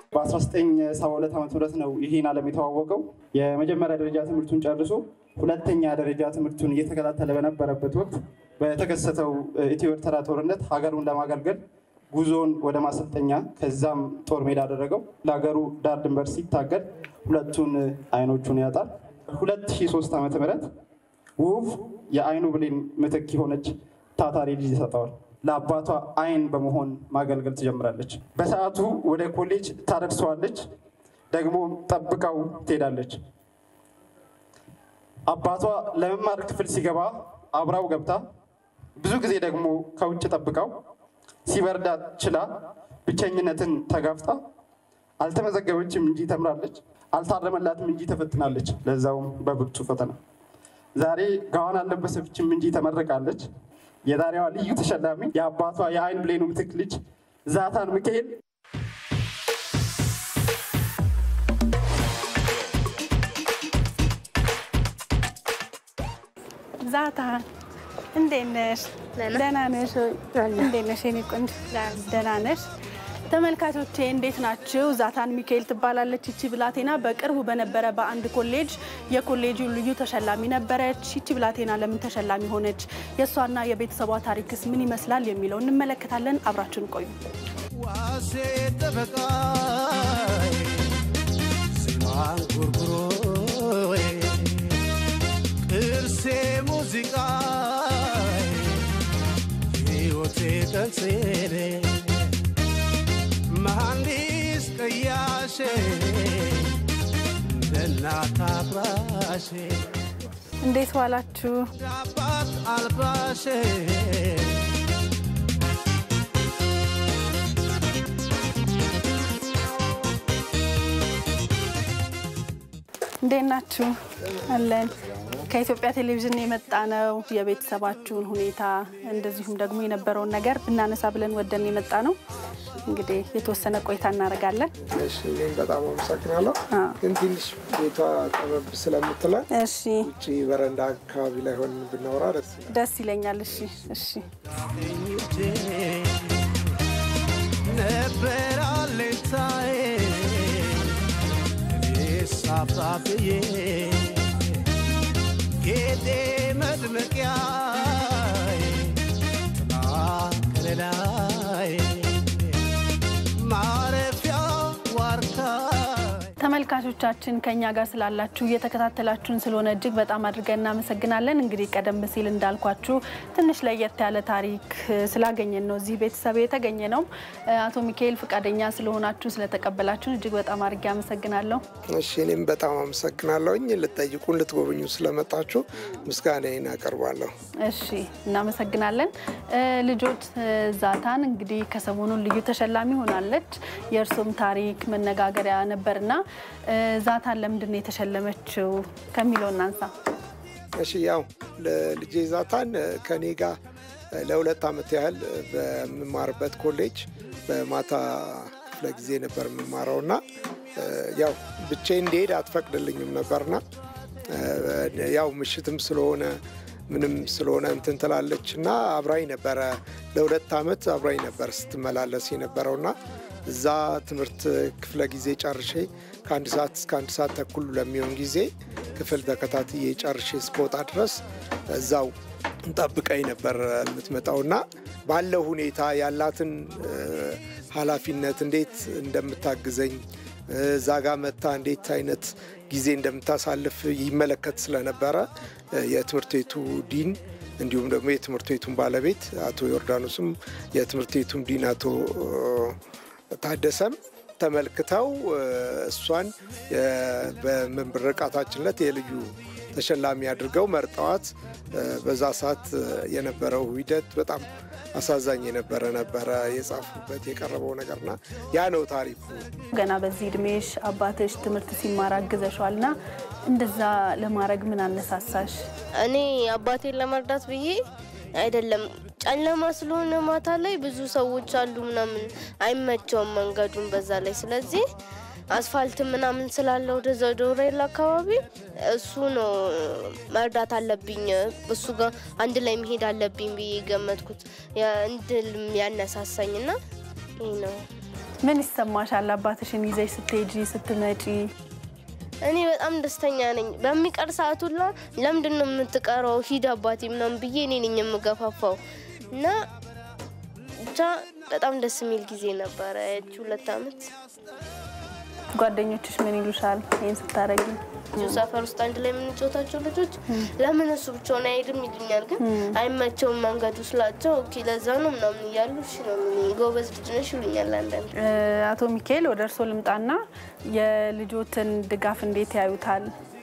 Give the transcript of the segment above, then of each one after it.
በ1972 ዓ ም ነው ይህን ዓለም የተዋወቀው። የመጀመሪያ ደረጃ ትምህርቱን ጨርሶ ሁለተኛ ደረጃ ትምህርቱን እየተከታተለ በነበረበት ወቅት በተከሰተው ኢትዮ ኤርትራ ጦርነት ሀገሩን ለማገልገል ጉዞውን ወደ ማሰልጠኛ ከዛም ጦር ሜዳ አደረገው። ለሀገሩ ዳር ድንበር ሲታገል ሁለቱን አይኖቹን ያጣል። 2003 ዓ ም ውብ የአይኑ ብሌን ምትክ የሆነች ታታሪ ልጅ ይሰጠዋል። ለአባቷ አይን በመሆን ማገልገል ትጀምራለች። በሰዓቱ ወደ ኮሌጅ ታደርሰዋለች፣ ደግሞ ጠብቃው ትሄዳለች። አባቷ ለመማር ክፍል ሲገባ አብራው ገብታ ብዙ ጊዜ ደግሞ ከውጭ ጠብቃው ሲበርዳት ችላ ብቸኝነትን ተጋፍጣ አልተመዘገበችም እንጂ ተምራለች፣ አልታረመላትም እንጂ ተፈትናለች፣ ለዛውም በብርቱ ፈተና። ዛሬ ጋዋን አልለበሰችም እንጂ ተመርቃለች። የዛሬዋ ልዩ ተሸላሚ የአባቷ የአይን ብሌኑ ምትክ ልጅ ዛታን ሚካኤል ዛታ እንዴት ነሽ? ደህና ነሽ? እንዴት ነሽ የኔ ቆንጆ? ደህና ነሽ? ተመልካቾቼ እንዴት ናችሁ? ዛታን ሚካኤል ትባላለች ይቺ ብላቴና። በቅርቡ በነበረ በአንድ ኮሌጅ የኮሌጁ ልዩ ተሸላሚ ነበረች። ይቺ ብላቴና ለምን ተሸላሚ ሆነች? የእሷና የቤተሰቧ ታሪክስ ምን ይመስላል የሚለው እንመለከታለን። አብራችን ቆዩ። ዋሴ ጠበቃይ ስሟን ጉርጉሮዬ ቅርሴ ሙዚቃይ ሕይወቴ ቀንሴኔ መሐንዲስ ቀያሼ እንደናት አብራሼ እንዴት ዋላችሁ? አባት አልባሼ እንዴት ናችሁ? አለን። ከኢትዮጵያ ቴሌቪዥን የመጣ ነው። የቤተሰባችሁን ሁኔታ እንደዚሁም ደግሞ የነበረውን ነገር ብናነሳ ብለን ወደን የመጣ ነው። እንግዲህ የተወሰነ ቆይታ እናደርጋለን። እሺ እኔም በጣም አመሰግናለሁ። አዎ። ግን ትንሽ ቤቷ ጠበብ ስለምትለን እሺ፣ ውጭ በረንዳ አካባቢ ላይ ሆን ብናወራ ደስ ይላል። ደስ ይለኛል። እሺ፣ እሺ። ነበር አለኝታዬ እኔስ አፍራፍዬ ጌጤ መድመቂያዬ ጥላ ከለላዬ ማረፊያ ዋርካዬ ተመልካቾቻችን ከኛ ጋር ስላላችሁ እየተከታተላችሁን ስለሆነ እጅግ በጣም አድርገን እናመሰግናለን። እንግዲህ ቀደም ሲል እንዳልኳችሁ ትንሽ ለየት ያለ ታሪክ እ፣ ስላገኘን ነው እዚህ ቤተሰብ የተገኘ ነው። እ፣ አቶ ሚካኤል ፈቃደኛ ስለሆናችሁ ስለተቀበላችሁን እጅግ በጣም አድርጌ አመሰግናለሁ። እሺ እኔም በጣም አመሰግናለሁኝ። ልጠይቁን ልትጎበኙ ስለመጣችሁ ምስጋናዬን አቀርባለሁ። እሺ እናመሰግናለን። እ፣ ልጆች እ፣ ዛታን እንግዲህ ከሰሞኑን ልዩ ተሸላሚ ሆናለች። የእርሱም ታሪክ መነጋገሪያ ነበርና እ፣ ዛታን ለምንድን ነው የተሸለመችው ከሚለው እናንሳ። እሺ ያው ለልጄ ዛታን ከኔ ጋር ለሁለት ዓመት ያህል በምማርበት ኮሌጅ በማታ ክፍለ ጊዜ ነበር የምማረው እና ያው ብቻዬን እንዲሄድ አትፈቅድልኝም ነበርና ያው ምሽትም ስለሆነ ምንም ስለሆነ እንትን ትላለች እና አብራኝ ነበረ ለሁለት ዓመት አብራኝ ነበር ስትመላለስ የነበረውና እዛ ትምህርት ክፍለ ጊዜ ጨርሼ ከአንድ ሰዓት እስከ አንድ ሰዓት ተኩል ለሚሆን ጊዜ ክፍል ተከታትዬ ጨርሼ እስከወጣ ድረስ እዛው ጠብቀኝ ነበር የምትመጣውና ባለው ሁኔታ ያላትን እ፣ ኃላፊነት እንዴት እንደምታግዘኝ እ፣ እዛ ጋ መታ እንዴት አይነት ጊዜ እንደምታሳልፍ ይመለከት ስለነበረ እ፣ የትምህርት ቤቱ ዲን እንዲሁም ደግሞ የትምህርት ቤቱን ባለቤት አቶ ዮርዳኖስም የትምህርት ቤቱም ዲን አቶ እ፣ ታደሰም ተመልክተው እ፣ እሷን እ፣ በምርቃታችን ዕለት የልዩ ተሸላሚ አድርገው መርጠዋት እ፣ በዛ ሰዓት እ፣ የነበረው ሂደት በጣም አሳዛኝ የነበረ ነበረ የጻፉበት የቀረበው ነገርና ያ ነው ታሪኩ። ገና በዚህ እድሜሽ አባትሽ ትምህርት ሲማር አግዘሻል እና እንደዛ ለማድረግ ምን አነሳሳሽ? እኔ አባቴን ለመርዳት ብዬ አይደለም። ጨለማ ስለሆነ ማታ ላይ ብዙ ሰዎች አሉ ምናምን አይመቸውም መንገዱን በዛ ላይ ስለዚህ አስፋልት ምናምን ስላለ ወደዛ ዶሬል አካባቢ እሱ ነው መርዳት አለብኝ እሱ ጋር አንድ ላይ መሄድ አለብኝ ብዬ ገመትኩት ያ- እንድል ያነሳሳኝና ይህ ነው። ምን ይሰማሻል? አባትሽን ይዘሽ ስትሄጂ ስትመጪ? እኔ በጣም ደስተኛ ነኝ። በሚቀር ሰዓት ሁላ ለምንድን ነው የምትቀረው? ሂድ አባቴ ምናምን ብዬ እኔ ነኝ የምገፋፋው እና ብቻ በጣም ደስ የሚል ጊዜ ነበረ ያቺ ሁለት አመት። ጓደኞችሽ ምን ይሉሻል ይህን ስታረጊ? እዚሁ ሰፈር ውስጥ አንድ ላይ የምንጫወታቸው ልጆች ለምን እሱ ብቻውን አይሄድም ይሉኛል። ግን አይመቸውም መንገዱ ስላቸው ኦኬ ለዛ ነው ምናምን እያሉ እሺ ነው የሚሉኝ። ጎበዝ ልጅ ነሽ ይሉኛል አንዳንድ እ፣ አቶ ሚካኤል ወደ እርስዎ ልምጣና የልጆትን ድጋፍ እንዴት ያዩታል?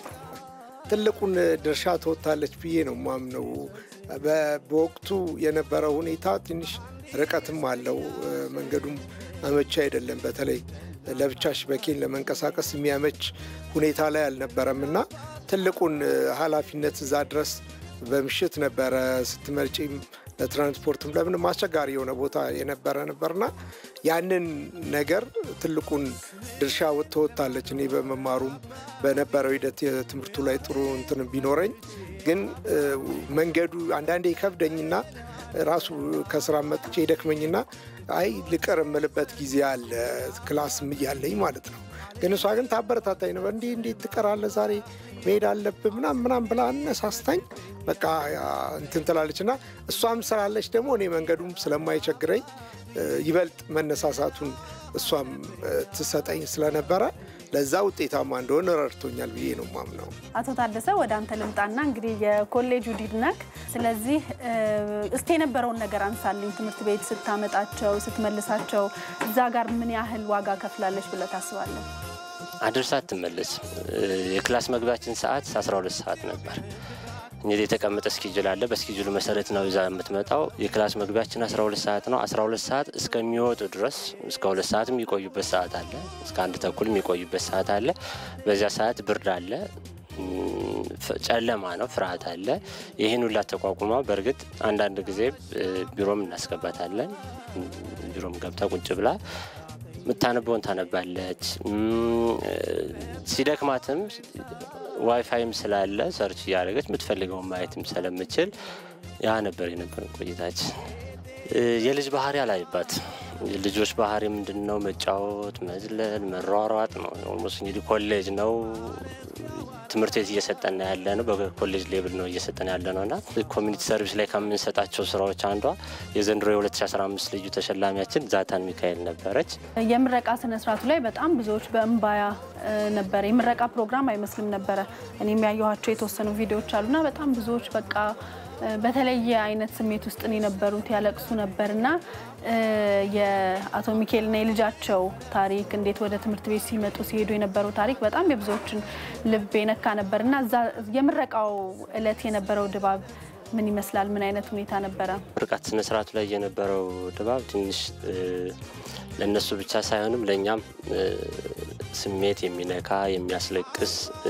ትልቁን ድርሻ ትወጣለች ብዬ ነው ማምነው። በ- በወቅቱ የነበረው ሁኔታ ትንሽ ርቀትም አለው፣ እ፣ መንገዱም አመቺ አይደለም። በተለይ ለብቻሽ በኬን ለመንቀሳቀስ የሚያመች ሁኔታ ላይ አልነበረም እና ትልቁን እ፣ ኃላፊነት እዛ ድረስ በምሽት ነበረ ስትመጪም ለትራንስፖርትም ለምንም አስቸጋሪ የሆነ ቦታ የነበረ ነበርና ያንን ነገር ትልቁን ድርሻ ትወጣለች። እኔ በመማሩም በነበረው ሂደት የትምህርቱ ላይ ጥሩ እንትን ቢኖረኝ ግን እ፣ መንገዱ አንዳንዴ ይከብደኝና ራሱ ከስራ መጥቼ ይደክመኝና አይ ልቀር የምልበት ጊዜ አለ ክላስም እያለኝ ማለት ነው። ግን እሷ ግን ታበረታታኝ ነበር። እንዲህ እንዴት ትቀራለህ ዛሬ መሄድ አለብህ ምናም ምናም ብላ አነሳስታኝ በቃ ያ እንትን ትላለች እና እሷም ስላለች ደግሞ እኔ መንገዱም ስለማይቸግረኝ እ፣ ይበልጥ መነሳሳቱን እሷም እ፣ ትሰጠኝ ስለነበረ ለዛ ውጤታማ እንደሆነ ረድቶኛል ብዬ ነው ማምነው። አቶ ታደሰ ወደ አንተ ልምጣና እንግዲህ የኮሌጁ ዲን ነክ። ስለዚህ እ፣ እስቲ የነበረውን ነገር አንሳልኝ። ትምህርት ቤት ስታመጣቸው ስትመልሳቸው እዛ ጋር ምን ያህል ዋጋ ከፍላለች ብለህ ታስባለህ? አድርሳ ትመለስ። የክላስ መግቢያችን ሰዓት 12 ሰዓት ነበር። እንግዲህ የተቀመጠ እስኪጅል አለ። በእስኪጅሉ መሰረት ነው ይዛ የምትመጣው። የክላስ መግቢያችን 12 ሰዓት ነው። 12 ሰዓት እስከሚወጡ ድረስ እስከ ሁለት ሰዓት የሚቆዩበት ሰዓት አለ። እስከ አንድ ተኩል የሚቆዩበት ሰዓት አለ። በዚያ ሰዓት ብርድ አለ፣ እም፣ ፍ- ጨለማ ነው፣ ፍርሃት አለ። ይህን ሁላ ተቋቁማ በእርግጥ አንዳንድ ጊዜ እ፣ ቢሮም እናስገባታለን። እም፣ ቢሮም ገብታ ቁጭ ብላ የምታነበውን ታነባለች። እም፣ እ፣ ሲደክማትም ዋይፋይም ስላለ ሰርች እያደረገች የምትፈልገውን ማየትም ስለምችል ያ ነበር የነበረን ቆይታችን። እ፣ የልጅ ባህሪ አላይባት። የልጆች ባህሪ ምንድን ነው? መጫወት፣ መዝለል፣ መሯሯጥ ነው። ኦልሞስት እንግዲህ ኮሌጅ ነው ትምህርት ቤት እየሰጠን ያለ ነው። በኮሌጅ ሌብል ነው እየሰጠን ያለ ነው እና ኮሚኒቲ ሰርቪስ ላይ ከምንሰጣቸው ስራዎች አንዷ የዘንድሮ የ2015 ልዩ ተሸላሚያችን ዛታን ሚካኤል ነበረች። የምረቃ ስነ ስርዓቱ ላይ በጣም ብዙዎች በእምባያ እ፣ ነበረ። የምረቃ ፕሮግራም አይመስልም ነበረ። እኔ የሚያየኋቸው የተወሰኑ ቪዲዮዎች አሉና በጣም ብዙዎች በቃ እ፣ በተለየ አይነት ስሜት ውስጥ ነው የነበሩት፣ ያለቅሱ ነበርና እ፣ የአቶ ሚካኤልና የልጃቸው ታሪክ እንዴት ወደ ትምህርት ቤት ሲመጡ ሲሄዱ የነበረው ታሪክ በጣም የብዙዎችን ልብ የነካ ነበርና እዛ የምረቃው እለት የነበረው ድባብ ምን ይመስላል? ምን አይነት ሁኔታ ነበረ? ምርቃት ስነ ስርዓቱ ላይ የነበረው ድባብ ትንሽ እ፣ ለእነሱ ብቻ ሳይሆንም ለእኛም እ፣ ስሜት የሚነካ የሚያስለቅስ እ፣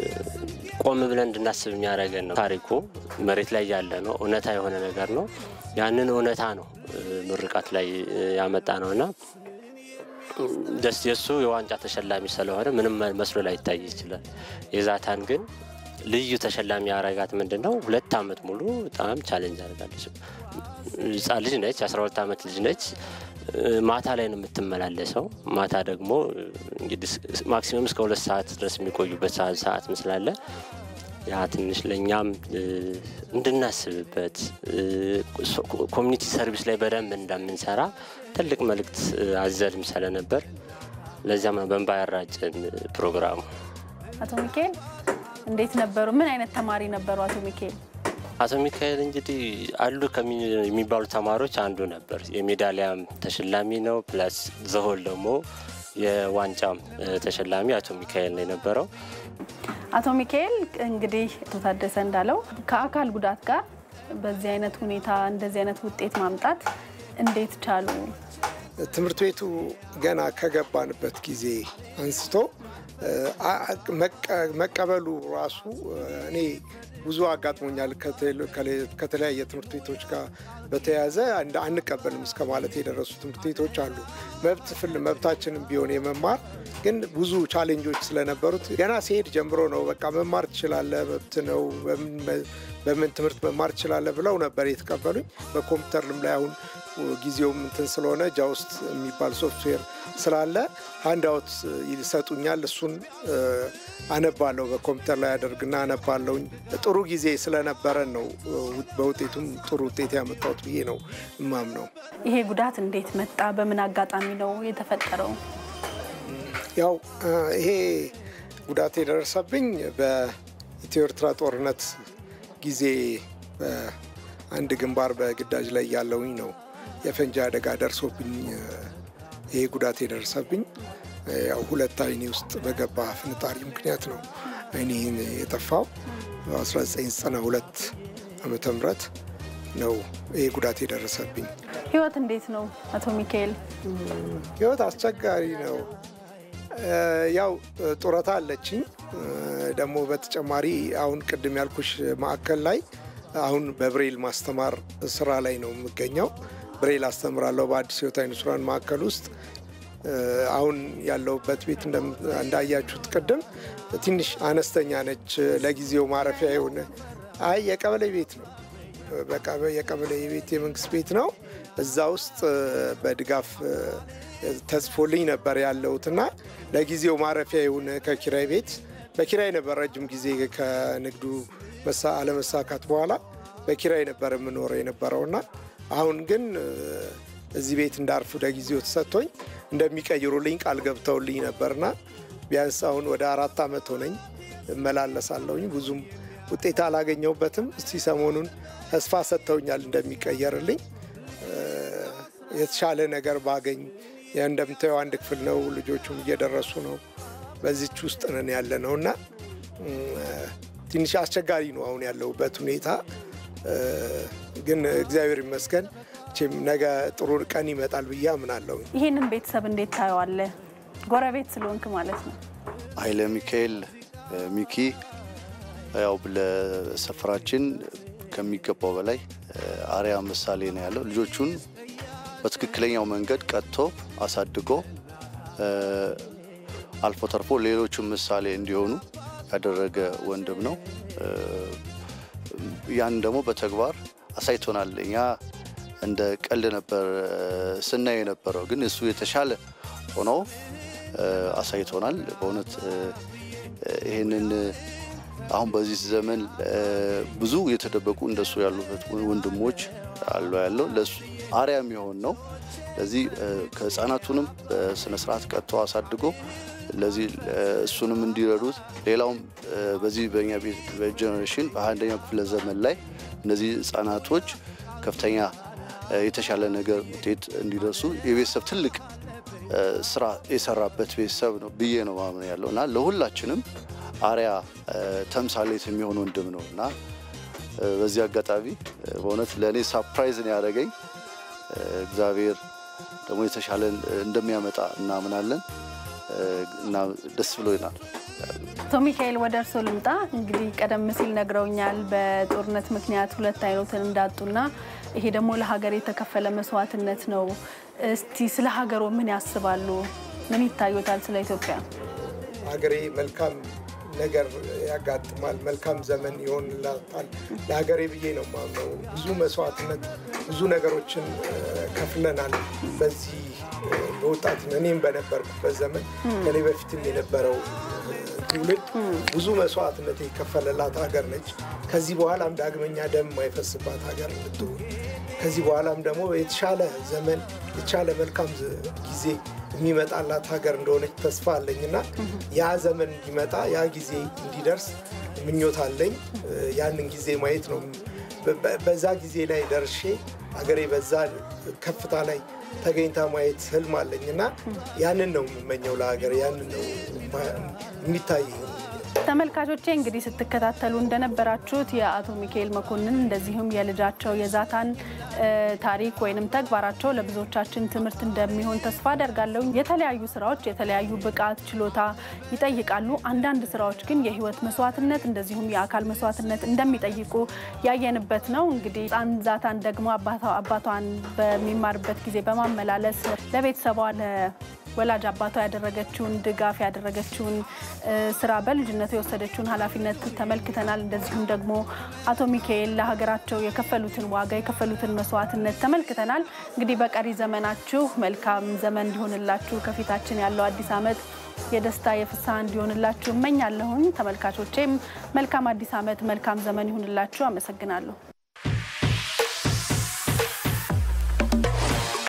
ቆም ብለን እንድናስብ የሚያደርገን ነው። ታሪኩ መሬት ላይ ያለ ነው፣ እውነታ የሆነ ነገር ነው። ያንን እውነታ ነው እ፣ ምርቃት ላይ እ፣ ያመጣ ነው እና ደስ የእሱ የዋንጫ ተሸላሚ ስለሆነ ምንም መስሎ ላይታይ ይችላል። የዛታን ግን ልዩ ተሸላሚ ያረጋት ምንድን ነው? ሁለት ዓመት ሙሉ በጣም ቻሌንጅ አድርጋለች። ህጻን ልጅ ነች፣ 12 ዓመት ልጅ ነች። ማታ ላይ ነው የምትመላለሰው። ማታ ደግሞ እንግዲህ ማክሲመም እስከ ሁለት ሰዓት ድረስ የሚቆዩበት ሰዓት ሰዓት ምስላለ ያ ትንሽ ለእኛም እ፣ እንድናስብበት እ፣ ሶ- ኮሚኒቲ ሰርቪስ ላይ በደንብ እንደምንሰራ ትልቅ መልእክት እ፣ አዘልም ስለነበር ለዚያም ነው በእንባ ያራጭን ፕሮግራሙ። አቶ ሚካኤል እንዴት ነበሩ? ምን አይነት ተማሪ ነበሩ አቶ ሚካኤል? አቶ ሚካኤል እንግዲህ አሉ ከሚ- የሚባሉ ተማሪዎች አንዱ ነበር። የሜዳሊያም ተሸላሚ ነው። ፕላስ ዘሆል ደግሞ የዋንጫም እ፣ ተሸላሚ አቶ ሚካኤል ነው የነበረው። አቶ ሚካኤል እንግዲህ አቶ ታደሰ እንዳለው ከአካል ጉዳት ጋር በዚህ አይነት ሁኔታ እንደዚህ አይነት ውጤት ማምጣት እንዴት ቻሉ? ትምህርት ቤቱ ገና ከገባንበት ጊዜ አንስቶ እ፣ አ- መቀ- መቀበሉ ራሱ እ፣ እኔ ብዙ አጋጥሞኛል። ከቴሌ- ከሌ- ከተለያየ ትምህርት ቤቶች ጋር በተያያዘ አንድ- አንቀበልም እስከ ማለት የደረሱ ትምህርት ቤቶች አሉ። መብት ፍል መብታችንም ቢሆን የመማር ግን ብዙ ቻሌንጆች ስለነበሩት ገና ሲሄድ ጀምሮ ነው በቃ መማር ትችላለህ፣ መብት ነው፣ በምን መ- በምን ትምህርት መማር ትችላለህ ብለው ነበር የተቀበሉኝ። በኮምፒውተርም ላይ አሁን ጊዜውም እንትን ስለሆነ ጃውስት የሚባል ሶፍትዌር ስላለ ሃንዳውት ይሰጡኛል። እሱን አነባለሁ። በኮምፒውተር ላይ አደርግና አነባለሁኝ። ጥሩ ጊዜ ስለነበረን ነው በውጤቱም ጥሩ ውጤት ያመጣሁት ብዬ ነው እማምነው። ይሄ ጉዳት እንዴት መጣ? በምን አጋጣሚ ነው የተፈጠረው? ያው ይሄ ጉዳት የደረሰብኝ በኢትዮ ኤርትራ ጦርነት ጊዜ በአንድ ግንባር በግዳጅ ላይ ያለውኝ ነው የፈንጂ አደጋ ደርሶብኝ ይሄ ጉዳት የደረሰብኝ። ያው ሁለት አይኔ ውስጥ በገባ ፍንጣሪ ምክንያት ነው አይኔን የጠፋው። በ1992 ዓመተ ምህረት ነው ይሄ ጉዳት የደረሰብኝ። ህይወት እንዴት ነው አቶ ሚካኤል? ህይወት አስቸጋሪ ነው። ያው ጡረታ አለችኝ። ደግሞ በተጨማሪ አሁን ቅድም ያልኩሽ ማዕከል ላይ አሁን በብሬል ማስተማር ስራ ላይ ነው የምገኘው። ብሬል አስተምራለሁ በአዲስ ህይወት አይነ ስውራን ማዕከል ውስጥ። አሁን ያለሁበት ቤት እንዳያችሁት ቅድም ትንሽ አነስተኛ ነች። ለጊዜው ማረፊያ የሆነ አይ የቀበሌ ቤት ነው። በቃ የቀበሌ ቤት የመንግስት ቤት ነው። እዛ ውስጥ በድጋፍ ተጽፎልኝ ነበር ያለሁትና ለጊዜው ማረፊያ የሆነ ከኪራይ ቤት በኪራይ ነበር ረጅም ጊዜ ከንግዱ አለመሳካት በኋላ በኪራይ ነበር የምኖረው የነበረውና አሁን ግን እዚህ ቤት እንዳርፍ ለጊዜው ተሰጥቶኝ እንደሚቀይሩልኝ ቃል ገብተውልኝ ነበርና ቢያንስ አሁን ወደ አራት ዓመት ሆነኝ እመላለሳለሁኝ። ብዙም ውጤት አላገኘሁበትም። እስቲ ሰሞኑን ተስፋ ሰጥተውኛል እንደሚቀየርልኝ የተሻለ ነገር ባገኝ። እንደምታየው አንድ ክፍል ነው፣ ልጆቹም እየደረሱ ነው። በዚች ውስጥ ነን ያለ ነው እና ትንሽ አስቸጋሪ ነው አሁን ያለሁበት ሁኔታ። ግን እግዚአብሔር ይመስገን መቼም ነገ ጥሩ ቀን ይመጣል ብዬ አምናለሁ። ይህንን ቤተሰብ እንዴት ታየዋለህ? ጎረቤት ስለሆንክ ማለት ነው። ኃይለ ሚካኤል ሚኪ ያው ለሰፈራችን ከሚገባው በላይ አርያ ምሳሌ ነው ያለው። ልጆቹን በትክክለኛው መንገድ ቀጥቶ አሳድጎ አልፎ ተርፎ ሌሎቹም ምሳሌ እንዲሆኑ ያደረገ ወንድም ነው። ያን ደግሞ በተግባር አሳይቶናል። እኛ እንደ ቀልድ ነበር ስናይ የነበረው፣ ግን እሱ የተሻለ ሆኖ አሳይቶናል። በእውነት ይህንን አሁን በዚህ ዘመን ብዙ የተደበቁ እንደሱ ያሉ ወንድሞች አሉ ያለው ለሱ አርያ የሚሆን ነው። ለዚህ ከህፃናቱንም በስነስርዓት ቀጥቶ አሳድጎ ለዚህ እሱንም እንዲረዱት ሌላውም በዚህ በኛ ጀኔሬሽን በአንደኛው ክፍለ ዘመን ላይ እነዚህ ህጻናቶች ከፍተኛ የተሻለ ነገር ውጤት እንዲደርሱ የቤተሰብ ትልቅ ስራ የሰራበት ቤተሰብ ነው ብዬ ነው ማምን ያለው እና ለሁላችንም አርያ ተምሳሌት የሚሆን ወንድም ነው እና በዚህ አጋጣሚ በእውነት ለእኔ ሳፕራይዝ ነው ያደረገኝ። እግዚአብሔር ደግሞ የተሻለ እንደሚያመጣ እናምናለን እና ደስ ብሎናል። አቶ ሚካኤል ወደ እርስዎ ልምጣ። እንግዲህ ቀደም ሲል ነግረውኛል በጦርነት ምክንያት ሁለት አይኖትን እንዳጡና ይሄ ደግሞ ለሀገር የተከፈለ መስዋዕትነት ነው። እስቲ ስለ ሀገሮ ምን ያስባሉ? ምን ይታዩታል? ስለ ኢትዮጵያ ሀገሬ መልካም ነገር ያጋጥማል፣ መልካም ዘመን ይሆንላታል ለሀገሬ ብዬ ነው ማምነው። ብዙ መስዋዕትነት፣ ብዙ ነገሮችን ከፍለናል። በዚህ በወጣት እኔም በነበርኩበት ዘመን ከኔ በፊትም የነበረው ትውልድ ብዙ መስዋዕትነት የከፈለላት ሀገር ነች። ከዚህ በኋላም ዳግመኛ ደም የማይፈስባት ሀገር እንድትሆን ከዚህ በኋላም ደግሞ የተሻለ ዘመን የተሻለ መልካም ጊዜ የሚመጣላት ሀገር እንደሆነች ተስፋ አለኝ እና ያ ዘመን እንዲመጣ ያ ጊዜ እንዲደርስ ምኞት አለኝ። ያንን ጊዜ ማየት ነው። በዛ ጊዜ ላይ ደርሼ ሀገሬ በዛ ከፍታ ላይ ተገኝታ ማየት ህልም አለኝ እና ያንን ነው የምመኘው ለሀገር ያንን ነው የሚታየኝ። ተመልካቾቼ እንግዲህ ስትከታተሉ እንደነበራችሁት የአቶ ሚካኤል መኮንን እንደዚሁም የልጃቸው የዛታን ታሪክ ወይንም ተግባራቸው ለብዙዎቻችን ትምህርት እንደሚሆን ተስፋ አደርጋለሁ። የተለያዩ ስራዎች የተለያዩ ብቃት፣ ችሎታ ይጠይቃሉ። አንዳንድ ስራዎች ግን የህይወት መስዋዕትነት እንደዚሁም የአካል መስዋዕትነት እንደሚጠይቁ ያየንበት ነው። እንግዲህ ህፃን ዛታን ደግሞ አባቷን በሚማርበት ጊዜ በማመላለስ ለቤተሰቧ ወላጅ አባቷ ያደረገችውን ድጋፍ ያደረገችውን ስራ በልጅነቱ የወሰደችውን ኃላፊነት ተመልክተናል። እንደዚሁም ደግሞ አቶ ሚካኤል ለሀገራቸው የከፈሉትን ዋጋ የከፈሉትን መስዋዕትነት ተመልክተናል። እንግዲህ በቀሪ ዘመናችሁ መልካም ዘመን እንዲሆንላችሁ ከፊታችን ያለው አዲስ ዓመት የደስታ የፍስሐ እንዲሆንላችሁ እመኛለሁኝ። ተመልካቾቼም መልካም አዲስ ዓመት መልካም ዘመን ይሁንላችሁ። አመሰግናለሁ።